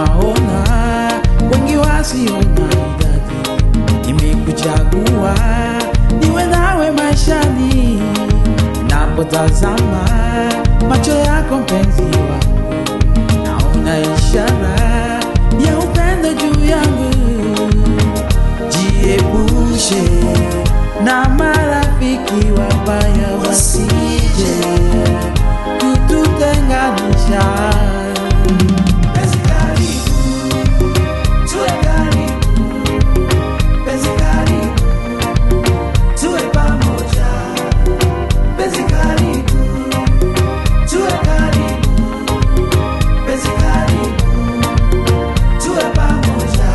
nawaona wengi wasiona idadi. Nimekuchagua niwe nawe maishani, napotazama macho yako mpenzi wangu, naona ishara ya upendo juu yangu. Jiepushe na marafiki wabaya wasije kututenganisha. Penzi karibu, tuwe karibu. Penzi karibu, tuwe pamoja. Penzi karibu, tuwe karibu. Penzi karibu, tuwe pamoja.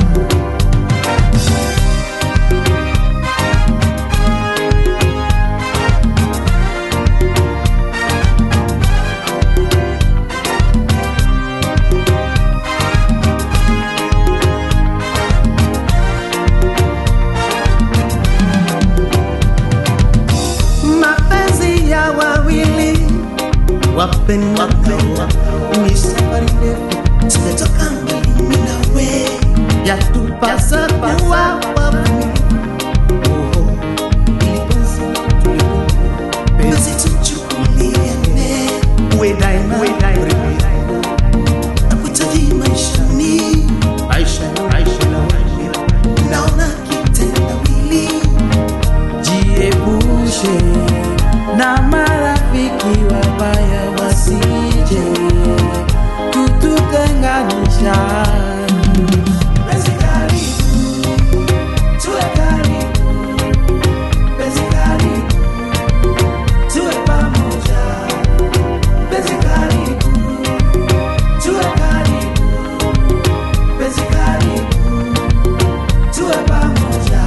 mapenzi ya wawili wapendao ni safari ndefu tumetoka mimi nawe yatupasa kuwa wawili Oh, ili penzi tulikumbuke. penzi tuchukuliane uwe daima nakuhitaji maishani Aisha, Aisha, naona kitendawili Jiepushe na marafiki wabaya wasije kututenganisha. Penzi karibu, tuwe karibu. Penzi karibu, tuwe pamoja. Penzi karibu, tuwe karibu. Penzi karibu, tuwe pamoja.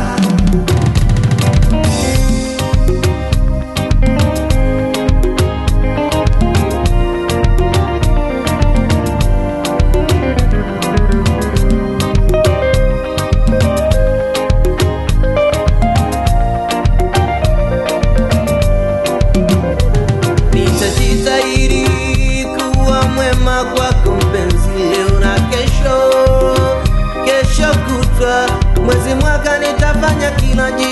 nitajitahidi kuwa mwema kwako mpenzi leo na kesho kesho kutwa mwezi mwaka nitafanya kila